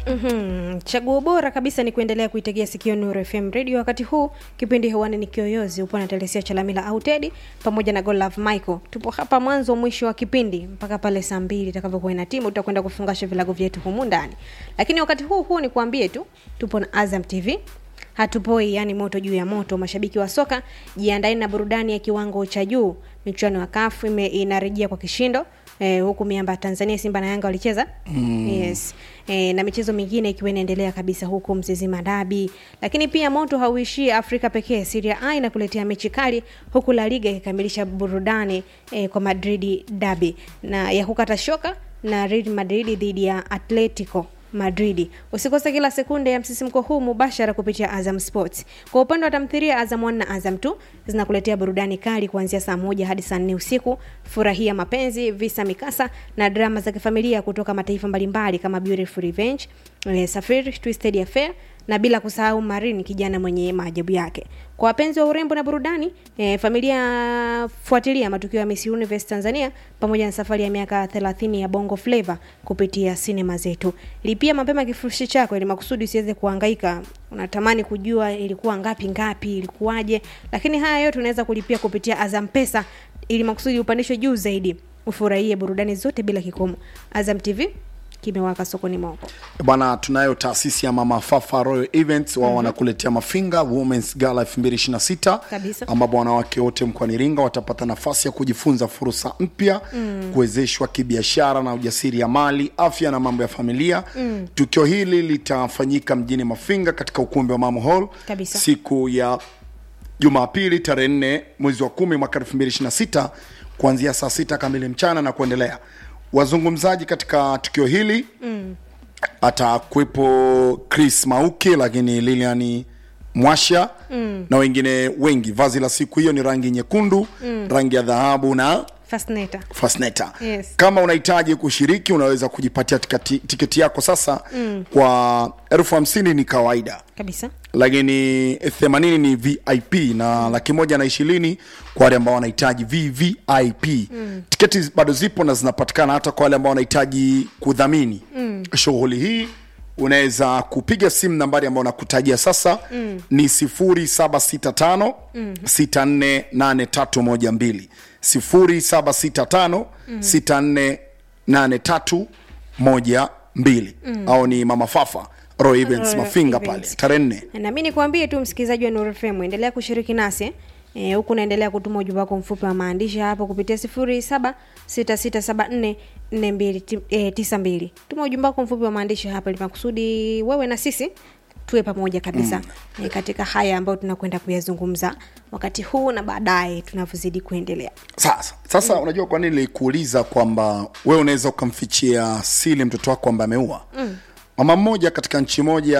Mhm. Chaguo bora kabisa ni kuendelea kuitegea sikio Nuru FM Radio. Wakati huu kipindi hewani ni Kiyoyozi, upo na Telesia Chalamila au Teddy pamoja na Godlove Michael. Tupo hapa mwanzo mwisho wa kipindi mpaka pale saa mbili itakavyokuwa ina timu, tutakwenda kufungasha vilago vyetu humu ndani. Lakini wakati huu huu ni kuambie tu tupo na Azam TV hatupoi yani moto juu ya moto. Mashabiki wa soka jiandaeni na burudani ya kiwango cha juu. Michuano ya kafu ime- inarejea kwa kishindo eh, huku miamba ya Tanzania Simba na Yanga walicheza mm. yes. eh, na michezo mingine ikiwa inaendelea kabisa huku Mzizima Dabi, lakini pia moto hauishii Afrika pekee. Serie A inakuletea mechi kali huku La Liga ikikamilisha burudani eh, kwa Madrid Dabi na ya kukata shoka na Real Madrid dhidi ya Atletico Madridi. Usikose kila sekunde ya msisimko huu mubashara kupitia Azam Sports. Kwa upande wa tamthilia, Azam 1 na Azam 2 zinakuletea burudani kali kuanzia saa moja hadi saa nne usiku. Furahia mapenzi, visa, mikasa na drama za kifamilia kutoka mataifa mbalimbali kama Beautiful Revenge, eh, Safari, Twisted Affair na bila kusahau Marini, kijana mwenye maajabu yake. Kwa wapenzi wa urembo na burudani eh, familia fuatilia matukio ya Miss Universe Tanzania pamoja na safari ya miaka 30 ya Bongo Flava kupitia sinema zetu. Lipia mapema kifurushi chako ili makusudi usiweze kuhangaika. Unatamani kujua ilikuwa ngapi ngapi, ilikuwaje, lakini haya yote unaweza kulipia kupitia Azam Pesa ili makusudi upandishwe juu zaidi. Ufurahie burudani zote bila kikomo. Azam TV kimewaka sokoni mwako. bwana tunayo taasisi ya mama fafa royal events wao wanakuletea mafinga womens gala 2026 Kabisa. ambapo wanawake wote mkoani iringa watapata nafasi ya kujifunza fursa mpya mm. kuwezeshwa kibiashara na ujasiri ya mali afya na mambo ya familia mm. tukio hili litafanyika mjini mafinga katika ukumbi wa mamo hall Kabisa. siku ya jumapili tarehe nne mwezi wa kumi mwaka 2026 kuanzia saa sita kamili mchana na kuendelea wazungumzaji katika tukio hili mm. atakuwepo chris mauki lakini lilian mwasha mm. na wengine wengi vazi la siku hiyo ni rangi nyekundu mm. rangi ya dhahabu na Fascinator. fasneta Yes. kama unahitaji kushiriki unaweza kujipatia tiketi, tiketi yako sasa mm. kwa elfu hamsini ni kawaida Kabisa. lakini themanini ni vip na laki moja na ishirini kwa wale ambao wanahitaji vvip mm. tiketi bado zipo na zinapatikana hata kwa wale ambao wanahitaji kudhamini mm. shughuli hii unaweza kupiga simu nambari ambayo nakutajia sasa mm. ni 0765 mm. 648312 0765 648312 au ni mama fafa Roy Events Roy mafinga pale Events. tarehe nne na mi nikwambie tu msikilizaji wa Nuru FM endelea kushiriki nasi Eh, huku naendelea kutuma ujumbe wako mfupi wa maandishi hapo kupitia sifuri saba sita sita saba nne nne mbili ti- eh, tisa mbili tuma ujumbe wako mfupi wa maandishi hapa ili makusudi wewe na sisi tuwe pamoja kabisa mm. eh, katika haya ambayo tunakwenda kuyazungumza wakati huu na baadaye tunavyozidi kuendelea sasa sasa mm. unajua kwa nini nilikuuliza kwamba wewe unaweza ukamfichia sili mtoto wako ambaye ameua mm. mama mmoja katika nchi moja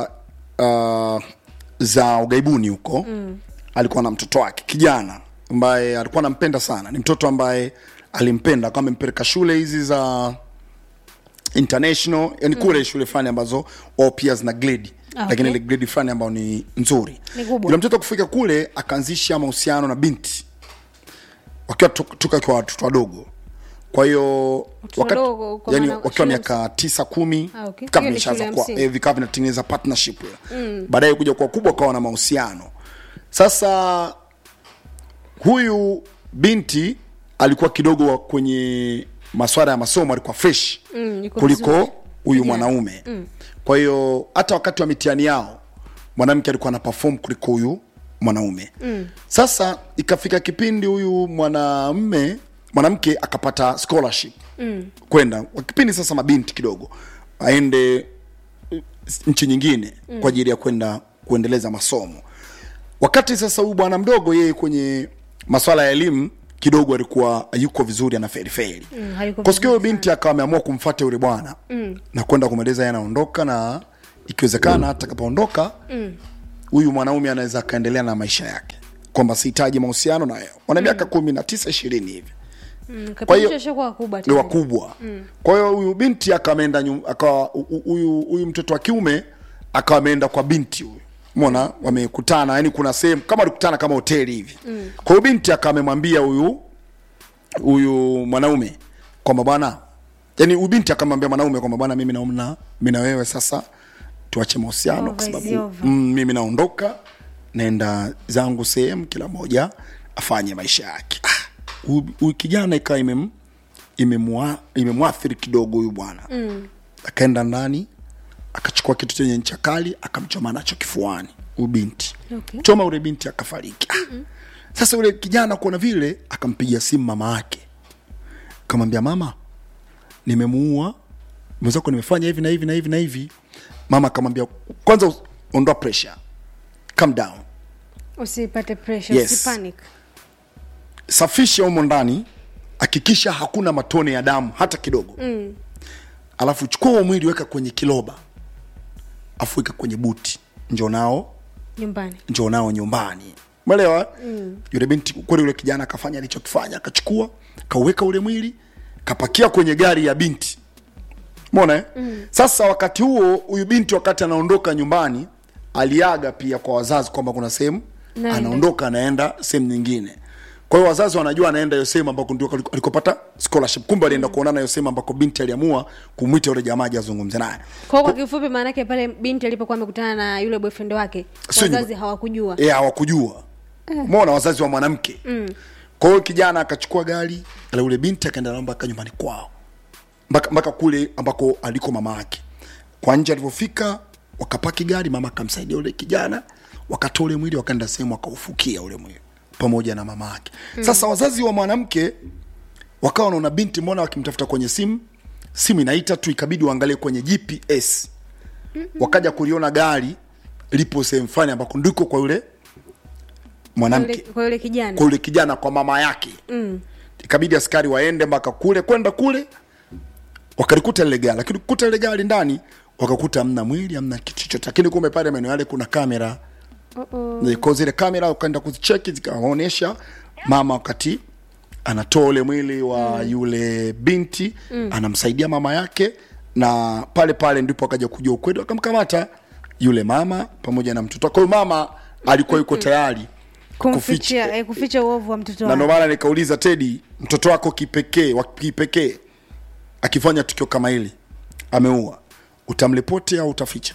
uh, za ugaibuni huko mm. alikuwa na mtoto wake kijana ambaye alikuwa anampenda sana ni mtoto ambaye alimpenda kama amempeleka shule hizi za international yani kule shule fulani ambazo wao pia zina grade Ah, okay. lakini ile grade fulani ambayo ni nzuri Ni kubwa. yule mtoto kufika kule akaanzisha mahusiano na binti wakiwa to- toka wakiwa watoto wadogo kwa hiyo Watoto wakati- wadogo kwa yani maana wakiwa shule miaka tisa kumi Ah, okay. kama Hiyo ni shule imeshaanza ya kuwa msingi. eh, vikawa vinatengeneza partnership mm. baadaye kuja kwa kubwa kawa na mahusiano sasa huyu binti alikuwa kidogo wa kwenye maswala ya masomo alikuwa fresh Mm, yuko kuliko vizuri. huyu Kijana. mwanaume mm. kwa hiyo hata wakati wa mitihani yao mwanamke alikuwa ana perform kuliko huyu mwanaume mm. sasa ikafika kipindi huyu mwanamme mwanamke akapata scholarship mm. kwenda kwa kipindi sasa mabinti kidogo aende eh, nchi nyingine mm. kwa ajili ya kwenda kuendeleza masomo wakati sasa huyu bwana mdogo yeye kwenye maswala ya elimu kidogo alikuwa yuko vizuri ana feriferi Mm, hayuko kwa siku vizuri hiyo binti akawa ameamua kumfuata yule bwana mm. na kwenda kumweleza yeye anaondoka na ikiwezekana hata kapaondoka huyu mwanaume anaweza akaendelea na maisha yake kwamba sihitaji mahusiano na yeye wana miaka kumi na tisa ishirini hivi mm, Kwa hiyo- kapindi chashakuwa kubwa ni tayari. wakubwa kwa hiyo huyu binti akawa ameenda nyum- akawa hu- hu- huyu huyu mtoto wa kiume akawa ameenda kwa binti huyu mona wamekutana yani kuna sehemu kama walikutana kama hoteli hivi mm. kwa hiyo binti akawa amemwambia huyu huyu mwanaume kwamba bwana yani ubinti akamwambia mwanaume kwamba bwana mimi naona mimi na wewe sasa tuache mahusiano kwa Over is sababu over. mm, mimi naondoka naenda zangu sehemu kila moja afanye maisha yake ah, huyu- huyu kijana ikawa imem imemwa- imemwathiri kidogo huyu bwana mm. akaenda ndani akachukua kitu chenye ncha kali akamchoma nacho kifuani huyu binti Okay. choma ule binti akafariki ah. sasa ule kijana kuona vile akampigia simu mama yake kamwambia mama nimemuua mwenzako nimefanya hivi na hivi na hivi na hivi mama akamwambia kwanza us- ondoa pressure calm down usipate pressure Yes. usipanic safisha humo ndani hakikisha hakuna matone ya damu hata kidogo mm. alafu chukua huo mwili weka kwenye kiloba afu weka kwenye buti njo nao nyumbani njoo nao nyumbani mwelewa mm. yule binti kweli yule kijana akafanya alichokifanya akachukua kauweka ule mwili kapakia kwenye gari ya binti mona eh? mm. sasa wakati huo huyu binti wakati anaondoka nyumbani aliaga pia kwa wazazi kwamba kuna sehemu Naenda. anaondoka anaenda sehemu nyingine kwa hiyo wazazi wanajua anaenda hiyo sehemu ambako ndio aliko- alikopata scholarship kumbe alienda kuonana hiyo sehemu ambako binti aliamua kumwita yule jamaa aje azungumze naye kwa kwa kifupi maana yake pale binti alipokuwa amekutana na yule boyfriend wake Sio wazazi nyumba- hawakujua Eh, hawakujua mona wazazi wa mwanamke mm. kwa hiyo kijana akachukua gari la yule binti akaenda nao mpaka nyumbani kwao mpaka mpaka kule ambako aliko mama yake kwa nje alivyofika wakapaki gari mama akamsaidia ule kijana wakatoa ule mwili wakaenda sehemu wakaufukia ule mwili pamoja na mama yake mm. sasa wazazi wa mwanamke wakawa wanaona binti mbona wakimtafuta kwenye simu simu inaita tu ikabidi waangalie kwenye gps wakaja kuliona gari lipo sehemu fulani ambako ndiko kwa yule Kwa mwanamke yule- kwa yule kijana kwa yule kijana kwa mama yake mm. ikabidi askari waende mpaka kule kwenda kule wakalikuta lile gari lakini kukuta lile gari ndani wakakuta hamna mwili hamna kitu chochote lakini kumbe pale maeneo yale kuna kamera Uh-oh. kwa zile kamera ukaenda kuzicheki zikawaonyesha mama wakati anatoa ule mwili wa mm. yule binti mm. anamsaidia mama yake na pale pale ndipo akaja kujua ukweli wakamkamata yule mama pamoja na mtoto kwa hiyo mama alikuwa yuko tayari kumficha eh, kuficha uovu wa mtoto na ndo wake maana nikauliza tedi mtoto wako kipekee wa kipekee akifanya tukio kama hili ameua utamripoti au utaficha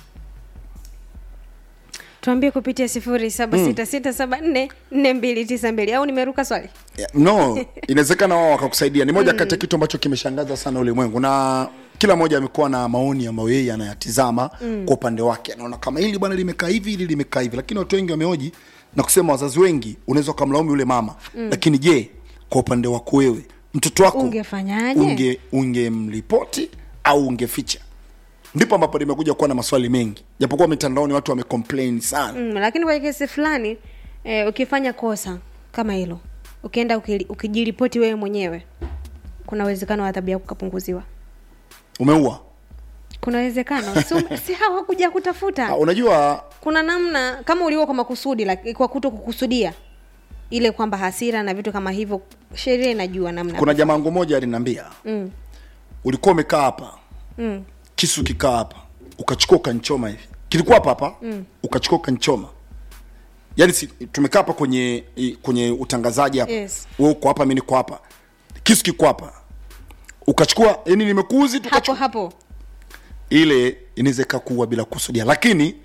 tuambie kupitia sifuri saba sita sita saba nne nne mbili tisa mbili au nimeruka swali Yeah, no inawezekana wao wakakusaidia ni moja kati ya kitu ambacho kimeshangaza sana ulimwengu na kila mmoja amekuwa na maoni ambayo yeye anayatizama mm. kwa upande wake anaona kama hili bwana limekaa hivi hili limekaa hivi lakini watu wengi wamehoji na kusema wazazi wengi unaweza ukamlaumu yule mama mm. lakini je kwa upande wako wewe mtoto wako Ungefanyaje? unge ungemripoti au ungeficha ndipo ambapo nimekuja kuwa na maswali mengi japokuwa mitandaoni watu wamecomplain sana mm, lakini kwa kesi fulani eh, ukifanya kosa kama hilo ukienda ukili- ukijiripoti wewe mwenyewe kuna uwezekano wa adhabu yako kupunguziwa umeua kuna uwezekano si, um- si hawakuja kutafuta Ah, unajua kuna namna kama uliua kwa makusudi like, kwa kuto kukusudia ile kwamba hasira na vitu kama hivyo sheria inajua namna kuna jamaa wangu moja aliniambia mm, ulikuwa umekaa hapa mm, kisu kikaa hapa ukachukua ukanchoma hivi kilikuwa hapa hapa mm. ukachukua ukanchoma yaani si, tumekaa hapa kwenye i- kwenye utangazaji hapa Yes. wewe uko hapa mimi niko hapa kisu kiko hapa ukachukua yani nimekuuzi tu hapo ukachukua hapo ile inaweza ikakuwa bila kusudia lakini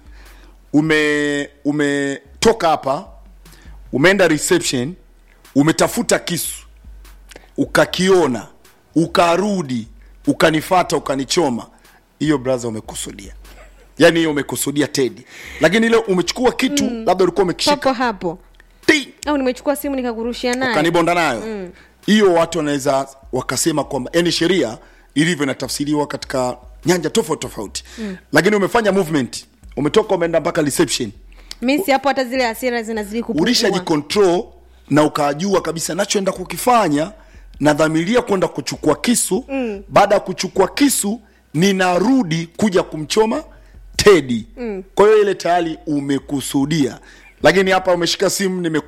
ume umetoka hapa umeenda reception umetafuta kisu ukakiona ukarudi ukanifata ukanichoma hiyo braha umekusudia yaani hiyo umekusudia tedi lakini ile umechukua kitu mm. labda ulikuwa papo umekishika hapo ti au nimechukua simu nikakurushia naye ukanibonda nayo hiyo watu wanaweza wakasema kwamba yani sheria ilivyo inatafsiriwa katika nyanja tofauti tofauti mm. lakini umefanya movement umetoka umeenda mpaka reception mi si hapo hata zile hasira zinazidi kupungua ulishajicontrol na ukajua kabisa nachoenda kukifanya nadhamiria kwenda kuchukua kisu mm. baada ya kuchukua kisu ninarudi kuja kumchoma tedi mm. kwa hiyo ile tayari umekusudia lakini hapa umeshika simu nime